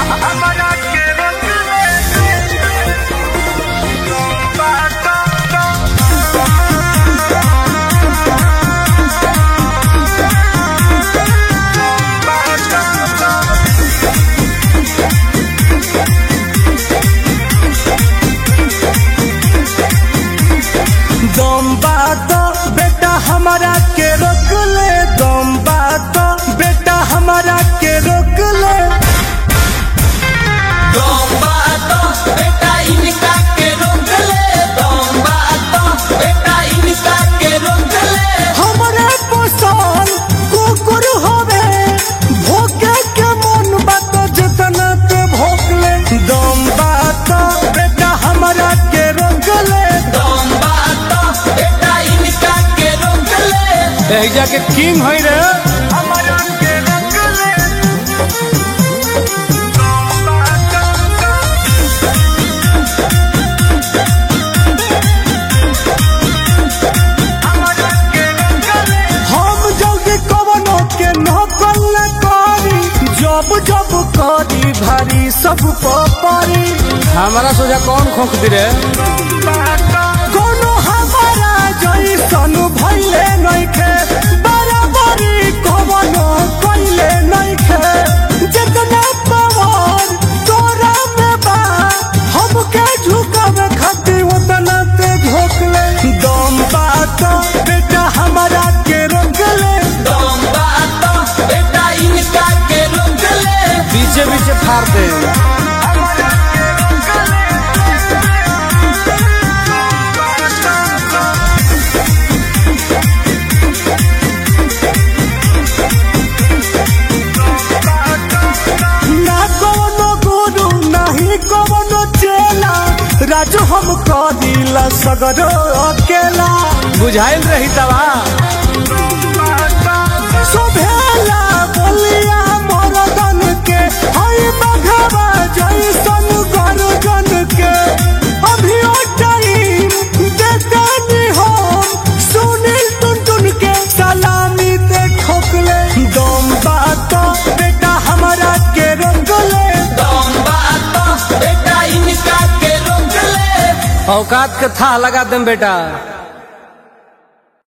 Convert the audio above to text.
दम बात बेटा हमारा के रोक ले दम बात बेटा हमारा के रोक ले हमारे पसंद कुकुर होवे भोके के मन बात जितना ते भोक ले दम बात बेटा हमारा के रोक ले एहिजा के किंग है रे हमारा के रोक ले हम जल्दी कवनो के नकल न करी जब जब करी भारी सब परी हमारा सोचा कौन खोख दी रे कोनो हमारा जैसन भइले नइखे बराबरी कवनो कइले नइखे जितना पावर तोरा में बा हमके झुकावे खातिर उतना ते झोंकले दम बात बेटा हमारा के रोकले पीछे पीछे फाड़ दे ना कवनो गुरु नहीं कवनो चेला राजू हम कदिला सगरो अकेला बुझाइल रही तबा सुभेला बोलिया मरदन के हई बघवा जैसन गर्जन के अभी ओ टाइम देतानी हम सुनील टुनटुन के सलामी दे ठोकले दम बात बेटा हमारा के रंगले औकात के था लगा दम बेटा